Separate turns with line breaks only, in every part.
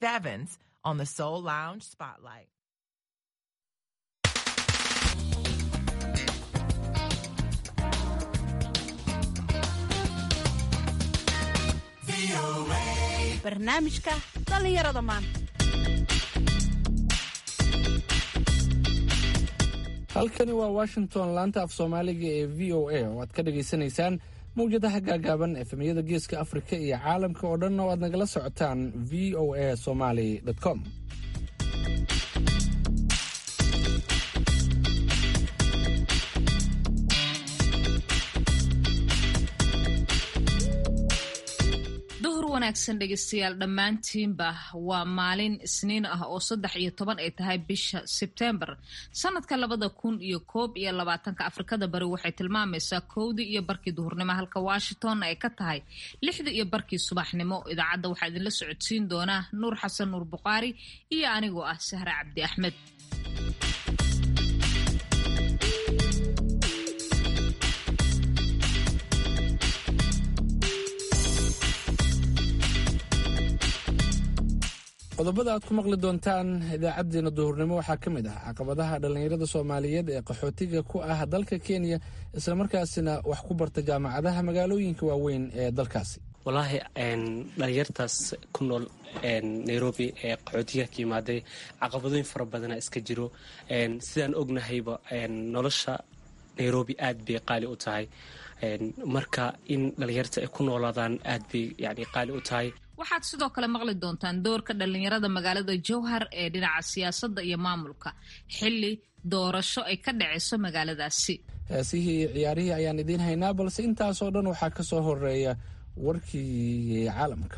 Bevins on the Soul Lounge Spotlight.
barnaamijka dhallinyarada maanta
halkani waa washington laanta af soomaaliga ee v o a oo aad ka dhagaysanaysaan mawjadaha gaagaaban efemyada geeska afrika iyo caalamka oo dhan oo aad nagala socotaan v o a somaly com
duhur wanaagsan dhegeystayaal dhammaantiinba waa maalin isniin ah oo saddex iyo toban ay tahay bisha sebtembar sanadka labada kun iyo koob iyo labaatanka afrikada bari waxay tilmaamaysaa kowdii iyo barkii duhurnimo halka washington ay ka tahay lixdii iyo barkii subaxnimo idaacadda waxaa idinla socodsiin doonaa nuur xasan nuur buqaari iyo anigoo ah sahre cabdi axmed
qodobada aad ku maqli doontaan idaacadeena duhurnimo waxaa ka mid ah caqabadaha dhallinyarada soomaaliyeed ee qaxootiga ku ah dalka kenya islamarkaasina wax ku barta jaamacadaha magaalooyinka waaweyn ee dalkaasi
wallaahi dhalinyartaas ku nool nairobi ee qaxootiga ka yimaaday caqabadooyin fara badana iska jiro sidaan ognahayba nolosha nairobi aad bay qaali u tahay marka in dhalinyarta ay ku noolaadaan aad bay yani qaali u tahay
waxaad sidoo kale maqli doontaan doorka dhallinyarada magaalada jowhar ee dhinaca siyaasadda iyo maamulka xilli doorasho ay ka dhacayso magaaladaasi
heesihii iyo ciyaarihii ayaan idiin haynaa balse intaasoo dhan waxaa ka soo horeeya warkii caalamka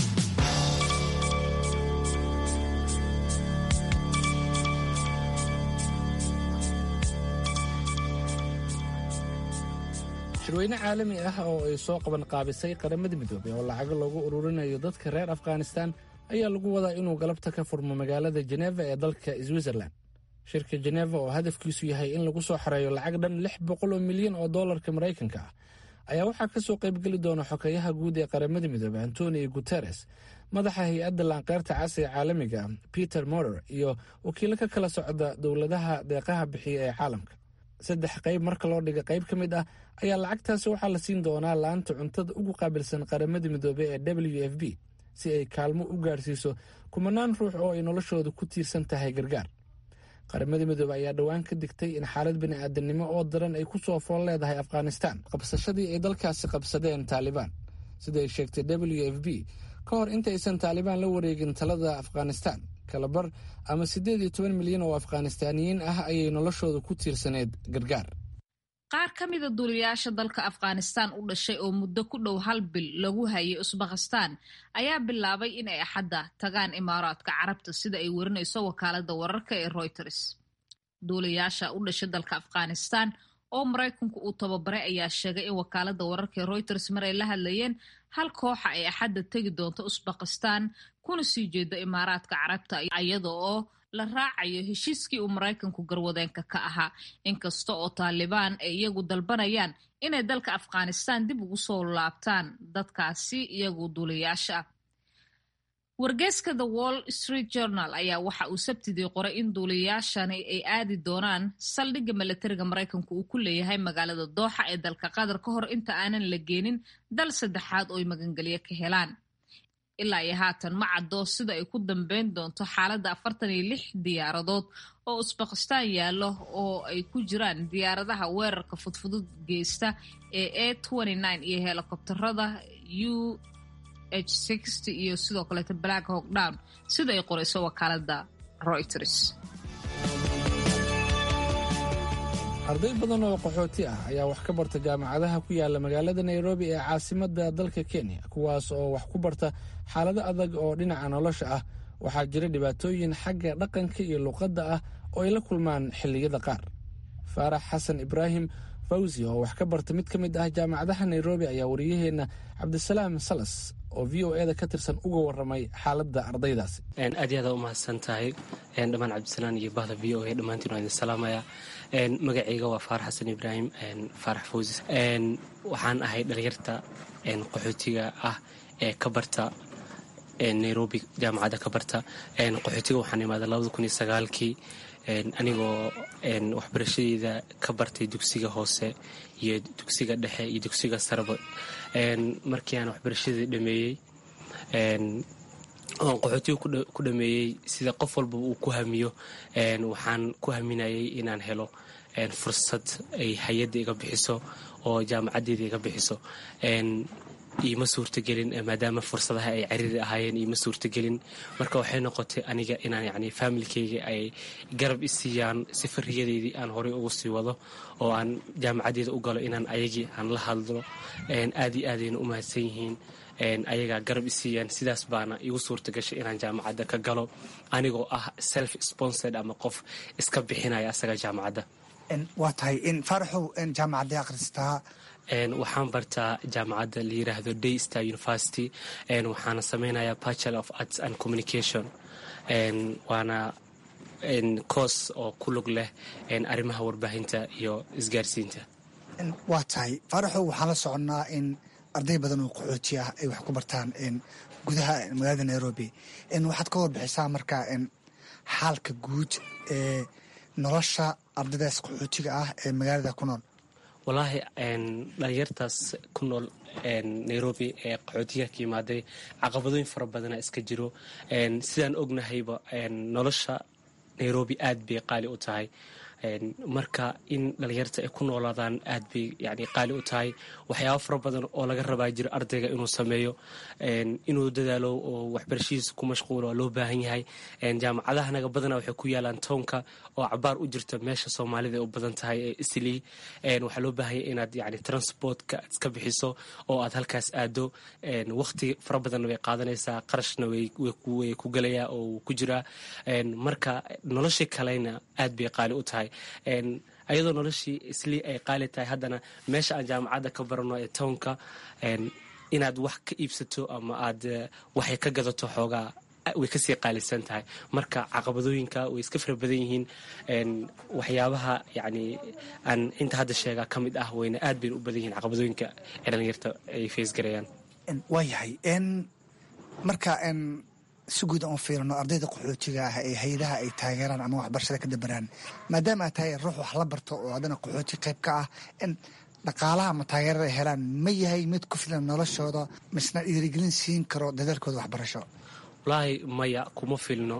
shirweyne caalami ah oo ay soo qaban qaabisay qaramada midoobey oo lacago loogu ururinayo dadka reer afghanistan ayaa lagu wadaa inuu galabta ka furmo magaalada jeneva ee dalka switzerland shirka jeneva oo hadafkiisu yahay in lagu soo xareeyo lacag dhan lix boqol oo milyan oo dollarka maraykanka ah ayaa waxaa ka soo qaybgeli doona xokeyaha guud ee qaramada midoobey antonio guteres madaxa hay-adda laanqeyrta cas ee caalamiga peter morer iyo wakiilo ka kala socda dowladaha deeqaha bixiya ee caalamka saddex qayb marka loo dhiga qayb ka mid ah ayaa lacagtaasi waxaa la siin doonaa laanta cuntada ugu qaabilsan qaramada midoobey ee w f b si ay kaalmo u gaarsiiso kumanaan ruux oo ay noloshooda ku tiirsan tahay gargaar qaramada midoobey ayaa dhowaan ka digtay in xaalad bini'aadanimo oo daran ay ku soo fool leedahay afghanistan qabsashadii ay dalkaasi qabsadeen taalibaan siday sheegtay w f b ka hor intaysan taalibaan la wareegin talada afghanistan kalabar ama siddeed iyo toban milyan oo afghanistaaniyiin ah ayay noloshooda ku tiirsaneyd gargaar
qaar ka mida duuliyaasha dalka afghanistan u dhashay oo muddo ku dhow hal bil lagu hayay usbakhistan ayaa bilaabay in ay axadda tagaan imaaraadka carabta sida ay warinayso wakaalada wararka ee reuters duuliyaasha u dhashay dalka afghanistan oo maraykanku uu tababaray ayaa sheegay in wakaalada wararka ee reuters mar ay la hadlayeen hal kooxa ay axadda tegi doonto usbakhistan kuna sii jeedo imaaraadka carabta iyada oo la raacayo heshiiskii uu maraykanku garwadeenka ka ahaa inkasta oo taalibaan ay iyagu dalbanayaan inay dalka afghanistan dib ugu soo laabtaan dadkaasi iyagu duuliyaasha ah wargeyska the wall street journal ayaa waxa uu sabtidii qoray in duuliyaashani ay aadi doonaan saldhigga milatariga maraykanku uu ku leeyahay magaalada dooxa ee dalka qatar ka hor inta aanan la geenin dal saddexaad oo ay magangelyo ka helaan ilaa iyo haatan ma caddo sida ay ku dambeyn doonto xaaladda afartan iyo lix diyaaradood oo usbakistaan yaallo oo ay ku jiraan diyaaradaha weerarka fudfudud geysta ee a iyo helikobtarada u h iyo sidoo kaleeta black hawk down sida ay qorayso wakaalada reuters
arday badan oo qaxooti ah ayaa wax ka barta jaamacadaha ku yaala magaalada nairobi ee caasimadda dalka kenya kuwaas oo wax ku barta xaalado adag oo dhinaca nolosha ah waxaa jira dhibaatooyin xagga dhaqanka iyo luqadda ah oo ay la kulmaan xilliyada qaar faarax xasan ibraahim fawsi oo wax ka barta mid ka mid ah jaamacadaha nairobi ayaa wariyaheenna cabdisalaam salas oo v o eda ka tirsan uga waramay xaaladda ardaydaasi
aad iyo aada u mahadsan tahay dhammaan cabdisalaan iyo bahda v o a dhammaantiin waa idin salaamaya magacayga waa faarax xasan ibraahim faarax fawsis waxaan ahay dhalinyarta qaxootiga ah ee ka barta nairobi jaamacadda ka barta qaxootiga waxaan imaaday labada kun iyo sagaalkii anigoo waxbarashadeyda ka bartay dugsiga hoose iyo dugsiga dhexe iyo dugsiga sareba markii aan waxbarashadii dhameeyey oon qaxootiga ku dhameeyey sida qof walba uu ku hamiyo waxaan ku haminayay inaan helo fursad ay hay-adda iga bixiso oo jaamacaddeeda iga bixiso iima suurtagelin maadaama fursadaha ay cariiri ahaayeen iima suurtagelin marka waxay noqotay aniga inaan yani faamilkeyga ay garab isiiyaan si fariyadeydii aan horey ugu sii wado oo aan jaamacaddeeda u galo inaan ayagii aan la hadlo aad iyo aadayna u mahadsan yihiin ayagaa garab isiiyaan sidaas baana igu suurta gashay inaan jaamacadda ka galo anigoo ah self sponsored ama qof iska bixinaya asaga jaamacadda
waa tahay faaraxow jaamacadday akhristaa
waxaan bartaa jaamacadda la yiraahdo day star university waxaana sameynayaa bachelor of arts and communication waana coos oo ku lug leh arrimaha warbaahinta iyo isgaarsiinta
waa tahay faaraxow waxaan la soconnaa in arday badan oo qaxooti ah ay wax ku bartaan gudaha magaalada nairobi waxaad ka warbixisaa marka xaalka guud ee nolosha ardaydaas qaxootiga ah ee magaalada ku nool
wallaahi dhalinyartaas ku nool nairobi ee qaxootiga ka yimaaday caqabadooyin fara badana iska jiro sidaan ognahayba nolosha nairobi aad bay qaali u tahay marka in dhalinyarta ay ku noolaadaan aad bay yani qaali u tahay waxyaaba fara badan oo laga rabaa jiro ardayga inuu sameeyo inuu dadaalo oo waxbarashadiisa ku mashquulo waa loo baahan yahay jaamacadahanaga badana waxay ku yaalaan townka oo cabaar u jirta meesha soomaalida ay u badan tahay ee islii waxaa loo baahan yahay inaad yani transportka iska bixiso oo aad halkaas aado waqti fara badanna way qaadanaysaa qarashna way ku gelayaa oo ku jiraa marka noloshii kalena aad bay qaali u tahay ayadoo noloshii islii ay qaali tahay haddana meesha aan jaamacadda ka barano ee townka inaad wax ka iibsato ama aad waxay ka gadato xoogaa way kasii qaalisan tahay marka caqabadooyinka way iska fara badan yihiin waxyaabaha yani aan inta hadda sheegaa ka mid ah wayna aad bayna u badan yihiin caqabadooyinka ee dhalinyarta ay faysgarayaan
waa yahay marka si guud aan u fiirino ardayda qaxootiga ah ee hay-adaha ay taageeraan ama waxbarashada ka dabaraan maadaama aad tahay ruux wax la barto oo haddana qaxooti qayb ka ah in dhaqaalaha ama taageerada ay helaan ma yahay mid ku filan noloshooda misna dhiirigelin siin karo dadaalkooda waxbarasho
wallaahi maya kuma filno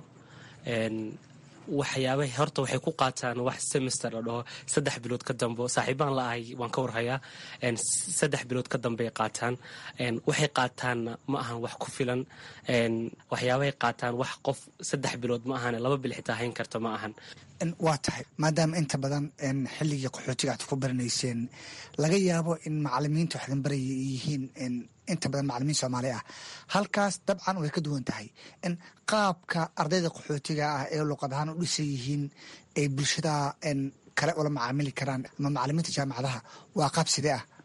waxyaaba horta waxay ku qaataan wax semester la dhaho saddex bilood ka dambe saaxiibaan la ahay waan ka warhayaa saddex bilood ka dambeay qaataan waxay qaataanna ma ahan wax ku filan waxyaabahay qaataan wax qof saddex bilood ma ahan laba bil xitaa hayn karta ma ahan
waa tahay maadaama inta badan xilligii qaxootiga aad ku baranayseen laga yaabo in macalimiinta waxdan baraya yihiin inta badan macalimiin soomaali ah halkaas dabcan way ka duwan tahay in qaabka ardayda qaxootiga ah ee luqad ahaan u dhisan yihiin ay bulshada kale ula macaamili karaan ama macalimiinta jaamacadaha waa qaab sidee ah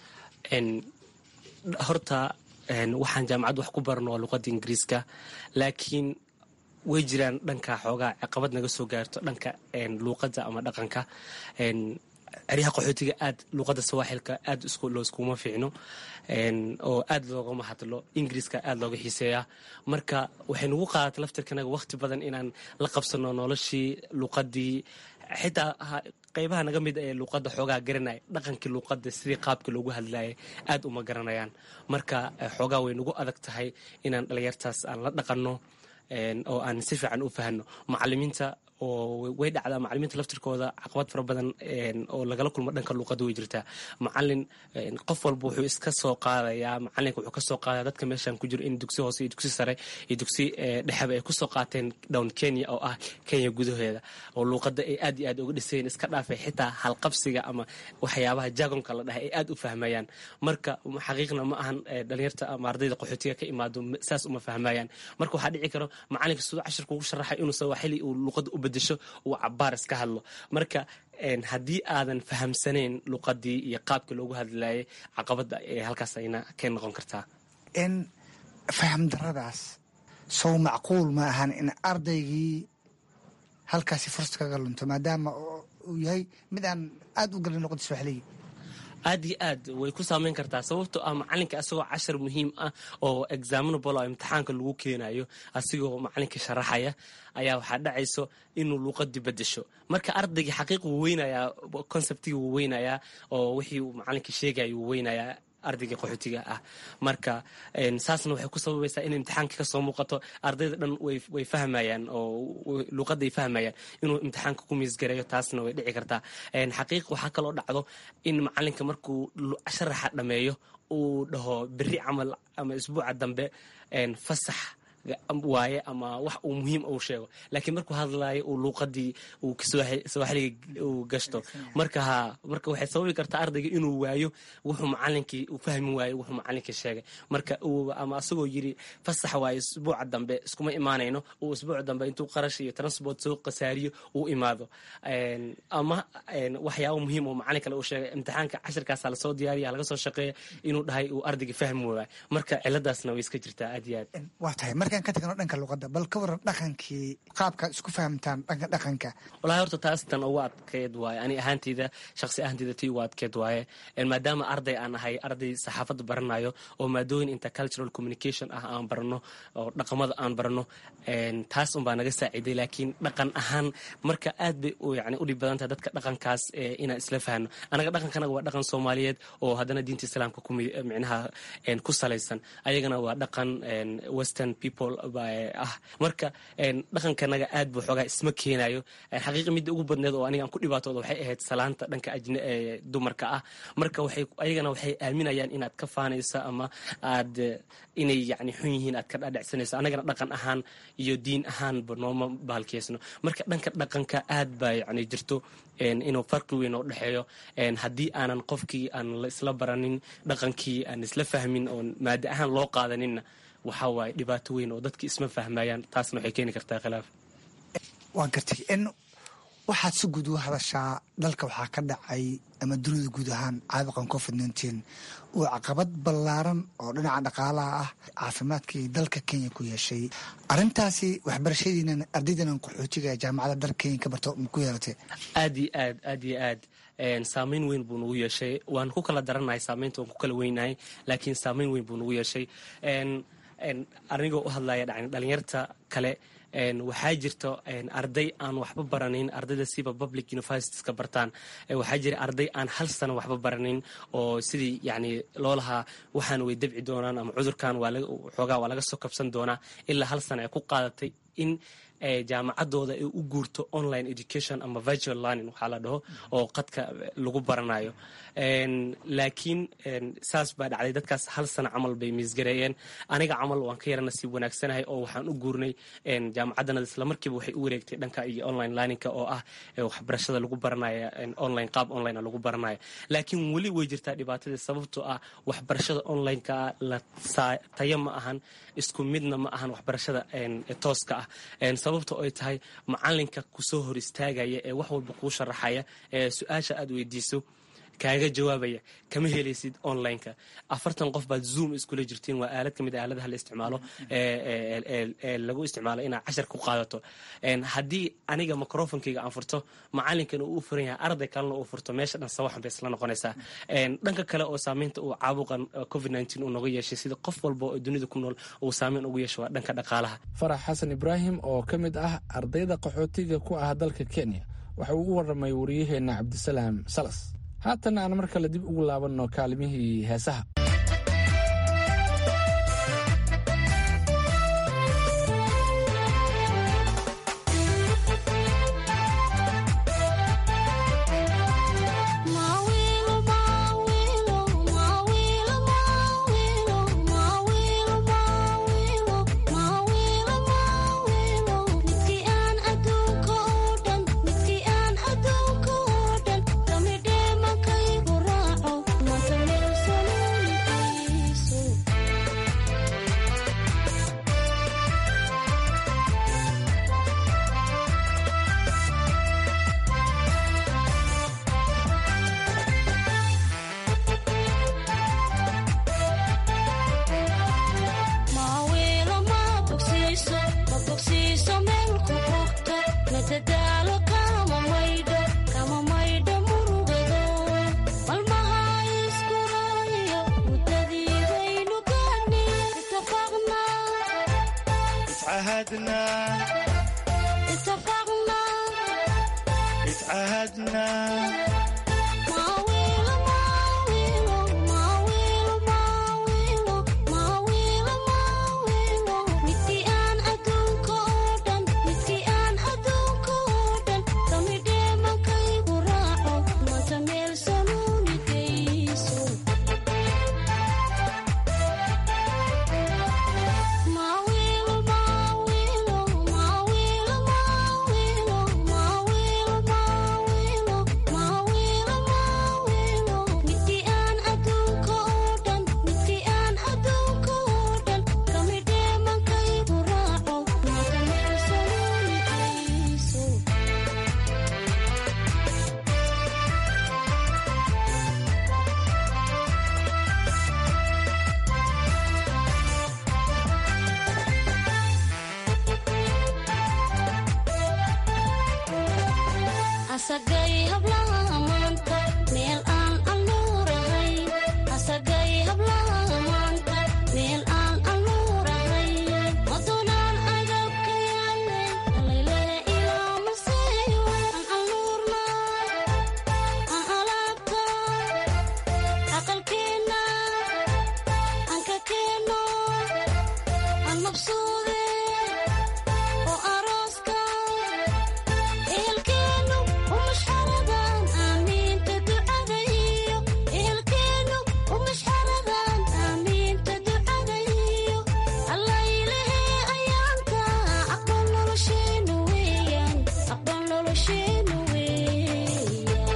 horta waxaan jaamacad wax ku barano waa luqadda ingiriiska laakiin way jiraan dhanka xoogaa caqabad naga soo gaarto dhanka luuqadda ama dhaqanka ceryaha qaxootiga aad luuqadda sawaaxilka aad looskuma fiicno oo aad loogama hadlo ingiriiska aad looga xiiseeyaa marka waxay nagu qaadatay laftirkanaga waqti badan inaan la qabsano noloshii luuqadii xitaa qeybaha naga mid ee luuqadda xoogaa garanaya dhaqankii luuqadda sidii qaabka loogu hadlayay aad uma garanayaan marka xoogaa way nagu adag tahay inaan dhalinyartaas aan la dhaqanno oo aan si fiican u fahno macalimiinta oo way dhacdaa macalimiinta laftirkooda caqabad fara badan oo lagala kulmo dhanka luuqadda way jirtaa macalin qof walba wuxuu iska soo qaadayaa macalinka wuxuu kasoo qaadaya dadka meeshan ku jiro in dugsi hoose iyo dugsi sare iyo dugsi dhexeba ay kusoo qaateen down kenya oo ah kenya gudaheeda oo luuqadda ay aad iyo aad uga dhisayeen iska dhaafay xitaa halqabsiga ama waxyaabaha jagonka la dhahay ay aad u fahmayaan marka xaqiiqna ma ahan dhalinyarta ama ardayda qaxootiga ka imaado saas uma fahmayaan marka waxaa dhici karo macalinka siduu cashirka ugu sharaxay inuu sawaaxili uu luuqadda u bedesho uu cabaar iska hadlo marka haddii aadan fahamsanayn luqadii iyo qaabka loogu hadlayay caqabadda ee halkaas ayna ka noqon kartaa
in faham daradaas sow macquul ma ahan in ardaygii halkaasi fursad kaga lunto maadaama uu yahay mid aan aada u galin luqadda sooxiliga
aad iyo aad way ku saameyn kartaa sababtoo ah macalinka asagoo cashar muhiim ah oo examinable oo imtixaanka lagu keenayo asigoo macalinka sharaxaya ayaa waxaa dhacayso inuu luuqadii bedesho marka ardaygii xaqiiq wuu weynayaa conceptigii wuu weynayaa oo wixii uu macalinka sheegaya wuu weynayaa ardayga qaxootiga ah marka saasna waxay ku sababaysaa in imtixaanka kasoo muuqato ardayda dhan way fahmayaan oo luuqaday fahmayaan inuu imtixaanka ku miisgareeyo taasna way dhici kartaa xaqiiq waxaa kaloo dhacdo in macalinka markuu sharaxa dhameeyo uu dhaho beri camal ama isbuuca dambe fasax waaye ama wax uu muhiim uu sheego laakiin markuu hadlaayo uu luuqadii uu sawaaxiliga uu gashto marka ha marka waxay sababi kartaa ardayga inuu waayo wuxuu macalinkii uu fahmi waayo wuxuu macalinkii sheegay marka ama asagoo yiri fasax waaye isbuuca dambe iskuma imaanayno uu isbuuca dambe intuu qarash iyo transport soo qasaariyo uu imaado ama waxyaaba muhiim oo macalin kale uu sheegay imtixaanka cashirkaasa lasoo diyaariya laga soo shaqeeya inuu dhahay uu ardayga fahmi waayo marka ciladaasna way iska jirtaa aad iyo aad
waa tahay markaan ka tagno dhanka luqadda bal ka waran dhaqankii qaabkaad isku fahamtaan dhanka dhaqanka
walahi horta taas tan ugu adkeed waaye ani ahaanteyda shaqsi ahaanteyda tii ugu adkeed waaye maadaama arday aan ahay arday saxaafadda baranayo oo maadooyin intercultural communication ah aan barano oo dhaqamada aan barano taas unbaa naga saaciiday laakiin dhaqan ahaan marka aad bay yani udhib badan tahay dadka dhaqankaas inaan isla fahno anaga dhaqankanaga waa dhaqan soomaaliyeed oo haddana diinta islaamka micnaha ku salaysan ayagana waa dhaqan western people ah marka dhaqankanaga aad buu xoogaa isma keenayo xaqiiqa midda ugu badneed oo aniga aan ku dhibaatooda waxay ahayd salaanta dhanka dumarka ah marka waxay ayagana waxay aaminayaan inaad ka faanayso ama aad inay yani xun yihiin aad ka dhaadhacsanayso anagana dhaqan ahaan iyo diin ahaanba nooma baalkeysno marka dhanka dhaqanka aad baa yani jirto inuu farqi weyn oo dhexeeyo haddii aanan qofkii aan la isla baranin dhaqankii aan isla fahmin oon maada ahaan loo qaadaninna waxaa waaye dhibaato weyn oo dadki isma fahmayaan taasna waxay keeni kartaa khilaaf
waan gartay in waxaad si guud u hadashaa dalka waxaa ka dhacay ama dunida guud ahaan caabuqan covid nteen uu caqabad ballaaran oo dhinaca dhaqaalaha ah caafimaadkii dalka kenya ku yeeshay arintaasi waxbarashadiinan ardaydanan qaxootiga ee jaamacadda dalka kenya ka barto ma ku yeelatay
aad iyo aad aad iyo aad saameyn weyn buu nagu yeeshay waan ku kala daranahay saameynta waan ku kala weynahay laakiin saameyn weyn buu nagu yeeshay anigoo u hadlaya dhalinyarta kale waxaa jirto arday aan waxba baranin ardayda siba public universitieska bartaan waxaa jira arday aan hal sano waxba baranin oo sidii yani loo lahaa waxaan way dabci doonaan ama cudurkan xoogaa waa laga soo kabsan doonaa ilaa hal sano ay ku qaadatay in jaamacadooda ay u guurto online education ama virtual learning waxaa la dhaho oo qadka lagu baranayo laakiin saas baa dhacday dadkaas hal sano camal bay miisgareeyeen aniga camal waan ka yara nasiib wanaagsanahay oo waxaan u guurnay jaamacaddanada islamarkiiba waxay u wareegtay dhanka iyo online learningka oo ah waxbarashada lagu baranaya online qaab online lagu baranaya laakiin weli way jirtaa dhibaatadii sababtoo ah waxbarashada onlineka la tayo ma ahan isku midna ma ahan waxbarashada tooska ah sababta ay tahay macalinka kusoo hor istaagaya ee wax walba kuu sharaxaya ee su-aasha aad weydiiso kaaga jawaabaya kama helaysid onlineka afartan qof baad zoom iskula jirtiin waa aalad kamid a aaladaha la isticmaalo ee lagu isticmaalo inaad cashar ku qaadato haddii aniga microfonkeyga aan furto macalinkana uu furan yahay arday kalena uu furto meesha dhan sawaxan bay isla noqonaysaa dhanka kale oo saameynta uu caabuqan covid nteen uu noga yeeshay sida qof walba oo dunida ku nool uu saameyn ugu yeesho waa dhanka dhaqaalaha
farax xasan ibraahim oo ka mid ah ardayda qaxootiga ku ah dalka kenya waxa uu u waramay wariyaheenna cabdisalaam salas haatan aan mar kale dib ugu laabanno kaalimihii heesaha
dadaalo kama maydho kama maydho murugado malmahay اتعهدنا
اتفقنا
اتعهدنا
ماويل ماويل ماويل ماويل ماويل ماويل midkii aan adduunka oo dhan midkii aan adduunka oo dhan kamidhee makaygu raaco mata meel sanuunigayso Mawilo, mawilo, mawilo, mawilo, mawilo, mawilo, mawilo, mawilo. Midkii aan adduunka oo dhan, midkii aan adduunka oo dhan, kamidhee mankaygu raaco, mata meel sanuunigayso. asagay hablaha maanta meel aan anuurahay asagay hablaha maanta meel aan anuurahay madunaan agabka yaale alaylehe ilaa maseeyo aan anuurna aan alaabta aqalkeenna aan ka keenno aan mabsuude oo arooska ehelkeenu umashxaradan aamiinta ducada iyo ehelkeenu umashxaradan aamiinta ducada iyo allaylehe ayaanta aqbal nolosheenu weeyaan aqbal nolosheenu weeyaan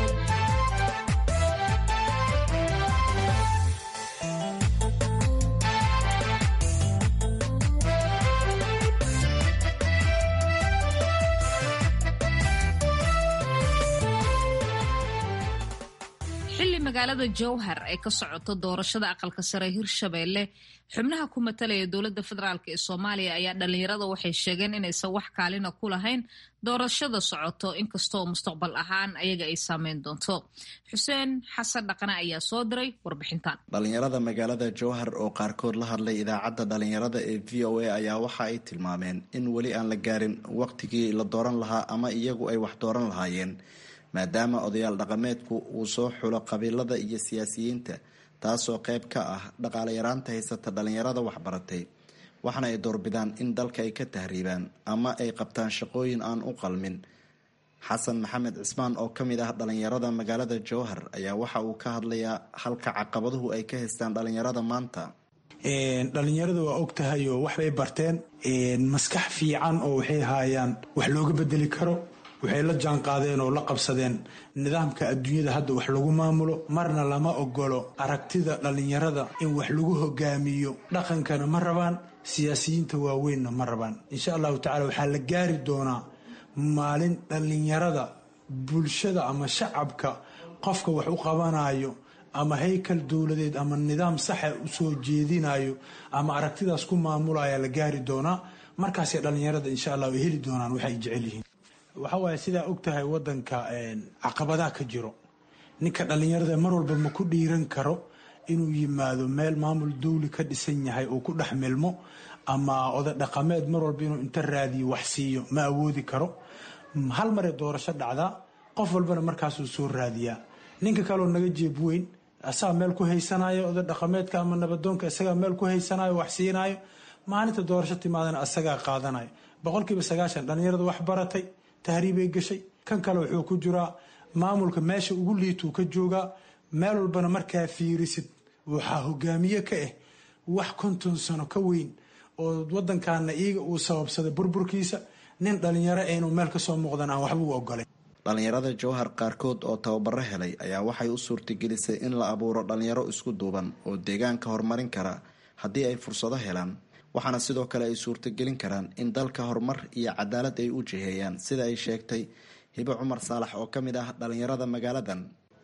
xilli magaalada jowhar ay ka socoto doorashada aqalka sare hirshabeelle xubnaha ku matalaya dowladda federaalk ee soomaaliya ayaa dhalinyarada waxay sheegeen inaysan wax kaalina ku lahayn doorashada socoto inkastoo mustaqbal ahaan ayaga ay saameyn doonto xuseen xasan dhaqane ayaa soo diray warbixintan
dhalinyarada magaalada jowhar oo qaarkood la hadlay idaacadda dhalinyarada ee v o a ayaa waxa ay tilmaameen in weli aan la gaarin waqtigii la dooran lahaa ama iyagu ay wax dooran lahaayeen maadaama odayaal dhaqameedku uu soo xulo qabiilada iyo siyaasiyiinta taasoo qayb ka ah dhaqaale yaraanta haysata dhalinyarada waxbaratay waxaana ay doorbidaan in dalka ay ka tahriibaan ama ay qabtaan shaqooyin aan u qalmin xasan maxamed cismaan oo ka mid ah dhalinyarada magaalada jowhar ayaa waxa uu ka hadlayaa halka caqabaduhu ay ka haystaan dhalinyarada maanta
dhalinyarada waa og tahay oo waxbay barteen maskax fiican oo waxay haayaan wax looga bedeli karo waxay la jaanqaadeen oo la qabsadeen nidaamka adduunyada hadda wax lagu maamulo marna lama ogolo aragtida dhallinyarada in wax lagu hogaamiyo dhaqankana ma rabaan siyaasiyiinta waaweynna ma rabaan insha allahu tacala waxaa la gaari doonaa maalin dhallinyarada bulshada ama shacabka qofka wax u qabanayo ama haykal dowladeed ama nidaam saxa usoo jeedinayo ama aragtidaas ku maamulaya la gaari doonaa markaasay dhallinyarada insha allah ay heli doonaan waxay jecel yihiin waxa waaye sidaa og tahay wadanka caqabadaa ka jiro ninka dhallinyarada mar walba ma ku dhiiran karo inuu yimaado meel maamul dawli ka dhisan yahay uu ku dhex milmo ama oday dhaqameed mar walba inuu inta raadiyo wax siiyo ma awoodi karo hal maree doorasho dhacdaa qof walbana markaasuu soo raadiyaa ninka kaleoo naga jeeb weyn asagaa meel ku haysanayo oday dhaqameedka ama nabadoonka isagaa meel ku haysanayo wax siinayo maalinta doorasho timaadana asagaa qaadanayo boqolkiiba sagaashan dhallinyarada wax baratay tahriibay gashay kan kale wuxuu ku jiraa maamulka meesha ugu liituu ka joogaa meel walbana markaa fiirisid waxaa hogaamiye ka ah wax konton sano ka weyn oo wadankaana iyaga uu sababsaday burburkiisa nin dhallinyaro inuu meel kasoo muuqdan aan waxba u ogolay
dhalinyarada jowhar qaarkood oo tababaro helay ayaa waxay u suurtagelisay in la abuuro dhalinyaro isku duuban oo deegaanka horumarin kara haddii ay fursado helaan waxaana sidoo kale ay suurtagelin karaan in dalka horumar iyo cadaalad ay u jiheeyaan sida ay sheegtay hibo cumar saalax oo ka mid ah dhalinyarada magaaladan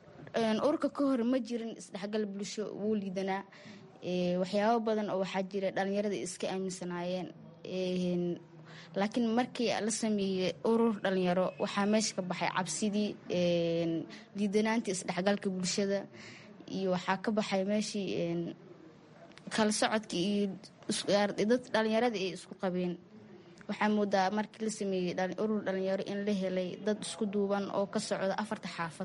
urka ka hor ma jirin isdhexgal bulsho wuu liidanaa waxyaabo badan oo waxaa jira dhalinyarada iska aaminsanaayeen laakiin markii la sameeyey urur dhalinyaro waxaa meesha ka baxay cabsidii liidanaantii isdhexgalka bulshada iyo waxaa ka baxay meeshii kala socodka iyo dad dhalinyarada ay isku qabeen waxaa moodaa markii la sameeyey urur dhalinyaro in la helay dad isku duuban oo ka socda afarta xaafad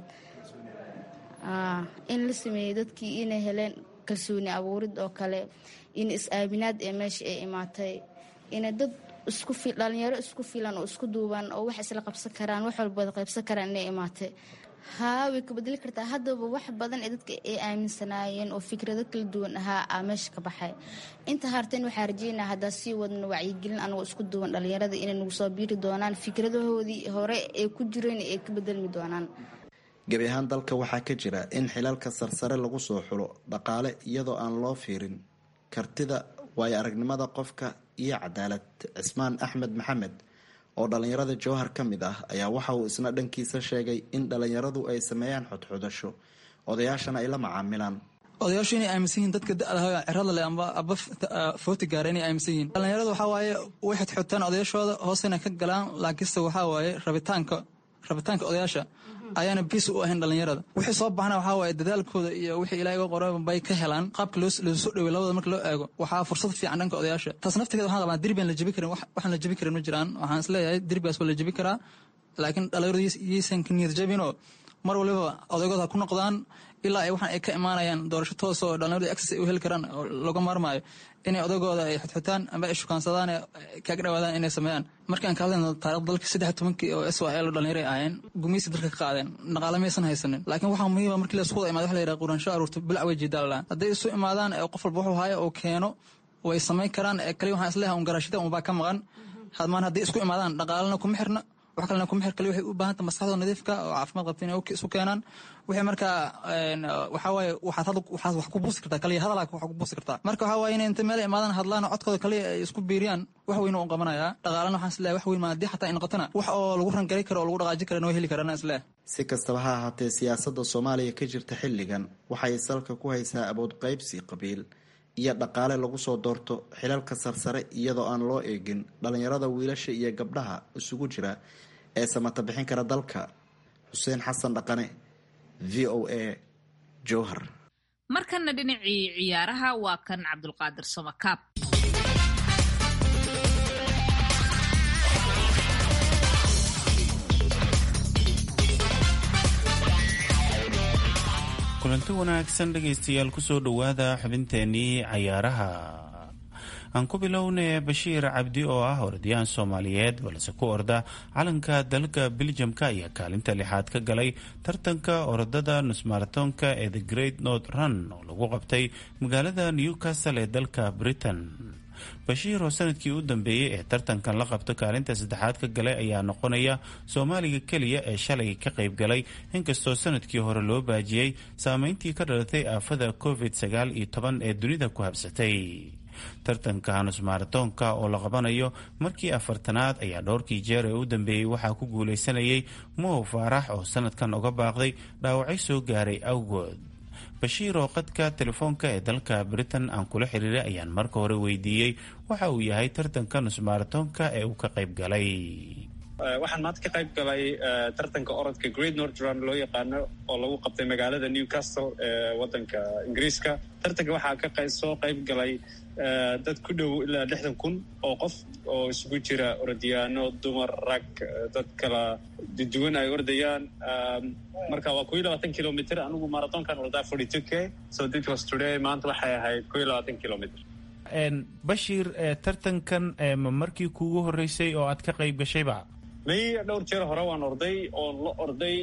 in la sameeyey dadkii inay heleen kalsooni abuurid oo kale in is-aaminaad ee meesha ay imaatay ina dad dhalinyaro isku filan oo isku duuban oo wax isla qabsan karaan wax walbada qaybsan karaan inay imaatay haa way ka bedeli kartaa haddaba wax badan ee dadka ay aaminsanaayeen oo fikrado kala duwan ahaa aa meesha ka baxay inta harteen waxaa rajeynaa haddaa sii wadno wacyigelin anagoo isku duuban dhalinyarada inay nagu soo biiri doonaan fikradahoodii hore ee ku jireen ay ka bedelmi doonaan
gebi ahaan dalka waxaa ka jira in xilalka sarsare lagu soo xulo dhaqaale iyadoo aan loo fiirin kartida waayo aragnimada qofka iyo cadaalad cismaan axmed maxamed oo dhalinyarada jowhar ka mid ah ayaa waxa uu isna dhankiisa sheegay in dhalinyaradu ay sameeyaan xodxodasho odayaashana ay la macaamilaan
odayaashu inay aaminsan yihiin dadka da-da cirada leh amba aba footi gaara inay aaminsan yihiin dhalinyaradu waxaa waaye way xodxotaan odayaashooda hoosena ka galaan laakiinse waxaa waaye rabitaanka rabitaanka odayaasha ayaana biis u ahayn dhalinyarada wixii soo baxna waxaa waaye dadaalkooda iyo wixii ilaah iga qora bay ka helaan qaabka loosoo dhawey labada marka loo eego waxaa fursad fiican dhanka odayaasha taas naftigeeda waxaan qabaa derbi aan la jebi karin waxaan la jebi karin ma jiraan waxaan isleeyahay derbigaas waa la jebi karaa laakiin dhalinyaradu yaysan ka niyad jabinoo mar waliba odaygooda ha ku noqdaan ilaa ay waxaan ay ka imaanayaan doorasho toos oo dhalinyaradu access ay u heli karaan oo laga maarmaayo inay odaygooda ay xodxotaan amba ay shukaansadaan ee kaaga dhawaadaan inay sameeyaan markaan ka hadlayno taarikhda dalka saddex tobankii oo s l dhalinyaro ay ahaayeen gumeysi dalka ka qaadeen dhaqaale maysan haysanin laakiin waxaa muhiima markii la iskuwada imaada waxa la yidhaha quraansho aruurta bilac way jeedaalaan hadday isu imaadaan ee qof walba wuxuu haayo oo keeno way samayn karaan ee kaliya waxaan isleeyahay un garaashada unbaa ka maqan hadmaan hadday isku imaadaan dhaqaalena kuma xirna wax kalena kuma xir kale waxay u baahanta maskaxdooda nadiifka oo caafimaad qabta inay isu keenaan wixii markaa waxaa waaye waxaad had waxaad wax ku buusi kartaa kaliya hadalaa wax ku buusi kartaa marka waxaa waaye inay inta meel imaadaan hadlaan codkooda kaliya ay isku biiriyaan wax weyn u qabanayaa dhaqaalana waxaan isleeyahay wax weyn ma haddii xataa ay noqotona wax oo lagu rangari karo oo lagu dhaqaaji karana way heli karaan isleeyahay
si kastaba ha ahaatee siyaasadda soomaaliya ka jirta xilligan waxay salka ku haysaa awood qaybsi qabiil iyo dhaqaale lagu soo doorto xilalka sarsare iyadoo aan loo eegin dhalinyarada wiilasha iyo gabdhaha isugu jira ee samata bixin kara dalka xuseen xasan dhaqane v o a jowhar
markana dhinacii ciyaaraha waa kan cabdulqaadir samakaab
kulanti wanaagsan dhegaystayaal kusoo dhowaada xubinteenii cayaaraha aan ku bilownay bashiir cabdi oo ah orodyahan soomaaliyeed balse ku orda calanka dalka beljamka ayaa kaalinta lixaad ka galay tartanka orodada nusmaratoonka ee the great north run oo lagu qabtay magaalada newcastle ee dalka britain bashiir oo sanadkii u dambeeyey ee tartankan la qabto kaalinta saddexaad ka galay ayaa noqonaya soomaaliga keliya ee shalay ka qayb galay inkastoo sanadkii hore loo baajiyey saameyntii ka dhalatay aafada covid sagaal iyo toban ee dunida ku habsatay tartanka hanus maratoonka oo la qabanayo markii afartanaad ayaa dhowrkii jeer ee u dambeeyey waxaa ku guuleysanayay mohow faarax oo sanadkan uga baaqday dhaawacyo soo gaaray awgood bashiir oo qadka telefoonka ee dalka britain aan kula xiriiray ayaan marka hore weydiiyey waxa uu yahay tartanka nusmaratoonka ee uu ka qayb galay
waxaan maanta ka qayb galay tartanka orodka great northern loo yaqaano oo lagu qabtay magaalada newcastle ee wadanka ingiriiska tartanka waxaa ka soo qayb galay dad ku dhow ilaa lixdan kun oo qof oo isugu jira orodyaano dumar rag dad kala duwan ay ordayaan marka waa ko iyo labaatan kilomitr anigu marathonkan ordaa forty two k so this was today maanta waxay ahayd ko iyo labaatan kilomitr
bashiir tartankan ma markii kuugu horeysay oo aad ka qayb gashayba
may dhowr jeer hore waan orday oon la orday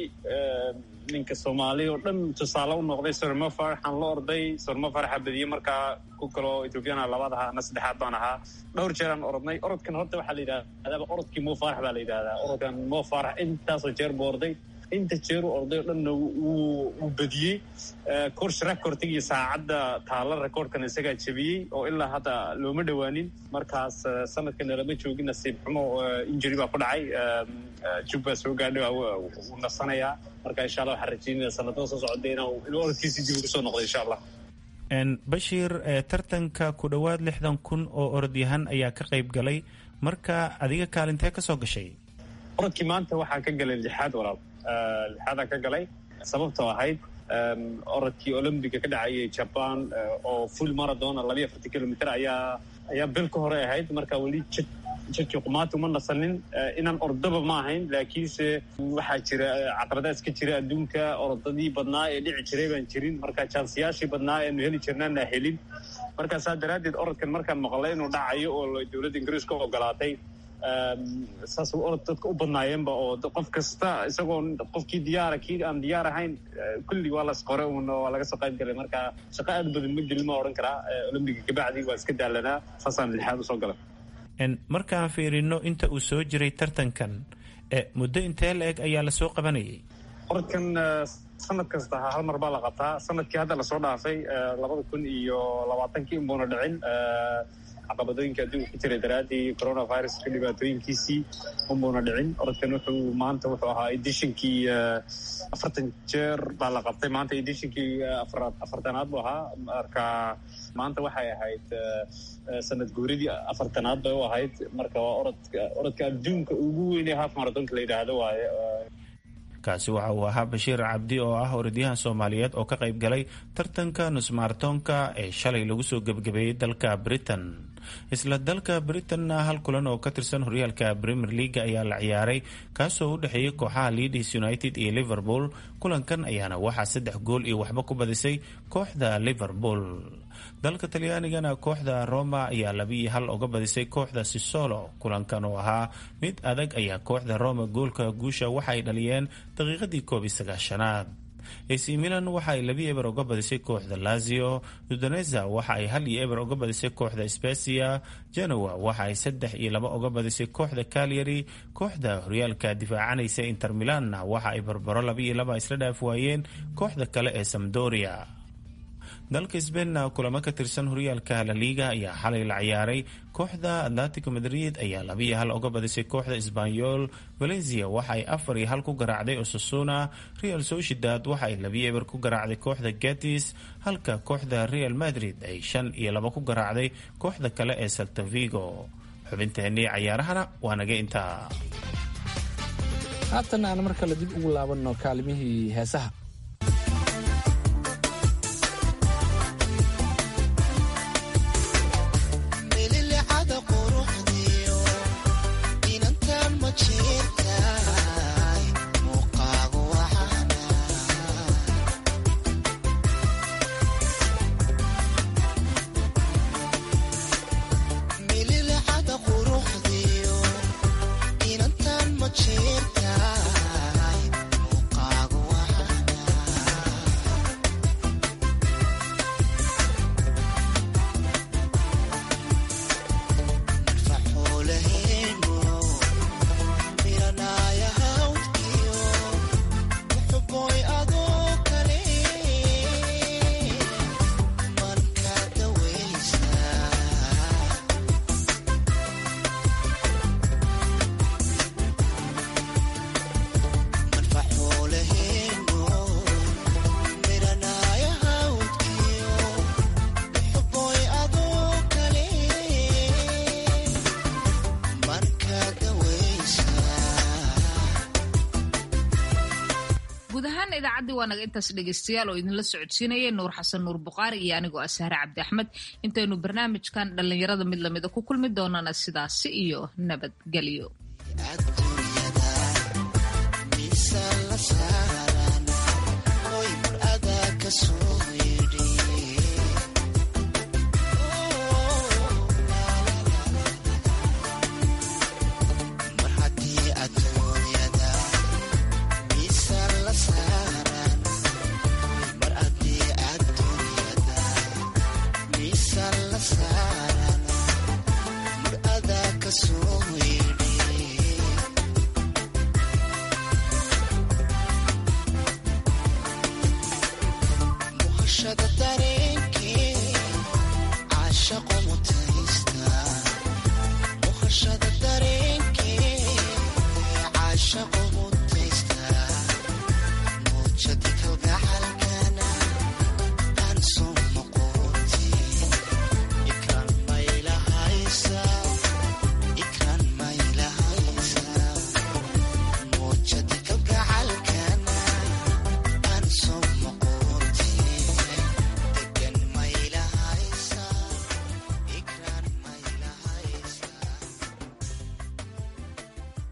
ninka soomaali oo dhan tusaale u noqday sormo faraxaan la orday sormo faraxa badiye markaa ku kaloo ethoobiyaana labaad ahaa ana saddexaad baan ahaa dhowr jeeraan orodnay orodkan horta waxaa la yidhahdaa orodkii mo farax baa la yidhahdaa orodkan mo farax intaasoo jeer buu orday inta jeer u orday oo dhanna wuu badiyey course recording iyo saacadda taalla recordkan isagaa jebiyey oo ilaa hadda looma dhowaanin markaas sanadkana lama joogin nasiib xumo injury baa ku dhacay jug baa soo gaadhay wuu nasanayaa marka insha allah waxaan rajeynaya sanadada soo socda inuu orodkiisi dib ugu soo noqdo insha allah
bashiir tartanka ku dhowaad lixdan kun oo orodyahan ayaa ka qayb galay marka adiga kaalintee ka soo gashay
orodkii maanta waxaa ka galay lixaad walaal lixaadaan ka galay sababtoo ahayd orodkii olombiga ka dhacayay jaban oo full marathon labayo afartan kilomitr ayaa ayaa bil ka hore ahayd marka weli jirkii qumaati uma nasanin inaan ordaba ma ahayn laakiinse waxaa jira caqabadaas ka jira adduunka orodadii badnaa ee dhici jiray baan jirin marka jaansiyaashii badnaa eanu heli jirnaana helin marka saa daraaddeed orodkan markaan maqlay inuu dhacayo oo dowladda ingiriiska ogolaatay saas orod dadka u badnaayeenba oo qof kasta isagoo qofkii diyaara kii aan diyaar ahayn kulli waa las qore un waa laga soo qayb galay marka shaqo aad badan ma gelin ma odhan karaa olombiga kabacdi waa iska daalanaa saasaan lixaad usoo galay
markaan fiirino inta uu soo jiray tartankan muddo intee la eg ayaa lasoo qabanayay
orodkan sanad kasta hal mar baa la qabtaa sanadkii hadda lasoo dhaafay labada kun iyo labaatankii unbuuna dhicin caqabadooyinka adduunka ku jira daraaddii coronaviruska dhibaatooyinkiisii unbuuna dhicin orodkan wuxuu maanta wuxuu ahaa edishinkii afartan jeer baa la qabtay maanta edishinkii afartanaad buu ahaa marka maanta waxay ahayd sanad guuridii afartanaad bay u ahayd marka waa orodka orodka adduunka ugu weynee half marathonka la yidhaahdo waaye
kaasi waxa uu ahaa bashiir cabdi oo ah orodyahan soomaaliyeed oo ka qayb galay tartanka nusmaartoonka ee shalay lagu soo gebgabeeyey dalka britain isla dalka britanna hal kulan oo ka tirsan horyaalka premier leaga ayaa la ciyaaray kaasoo u dhexeeyay kooxaha leadis united iyo liverpool kulankan ayaana waxaa saddex gool iyo waxba ku badisay kooxda liverpool dalka talyaanigana kooxda roma ayaa labiiyo hal uga badisay kooxda sisolo kulankan oo ahaa mid adag ayaa kooxda roma goolka guusha waxa ay dhaliyeen daqiiqadii koob iyo sagaashanaad ac milan waxa ay labi eber uga badisay kooxda lazio udoneza waxa ay hal iyo eber uga badisay kooxda specia genoa waxa ay saddex iyo laba uga badisay kooxda calyary kooxda horyaalka difaacanaysa inter milanna waxa ay barbaro laba iyo laba isla dhaaf waayeen kooxda kale ee samdoria dalka sbainna kulamo ka tirsan horyaalka laliga ayaa xalay la ciyaaray kooxda atletico madrid ayaa labiiyo hal uga badisay kooxda sbanyol valencia waxa ay afar iyo hal ku garaacday osasuna real sociedad waxa ay labiyo eber ku garaacday kooxda gatis halka kooxda real madrid ay shan iyo laba ku garaacday kooxda kale ee saltavigo xubinteenii cayaarahana waa naga intaa
haatan aan mar kale dib ugu laabanno kaalimihii heesaha
guud ahaan idaacaddii waa naga intaas dhegaystayaal oo idinla socodsiinayay nuur xasan nuur buqaari iyo anigoo ah sahre cabdi axmed intaynu barnaamijkan dhallinyarada mid lamida ku kulmi doonana sidaasi iyo nabadgelyo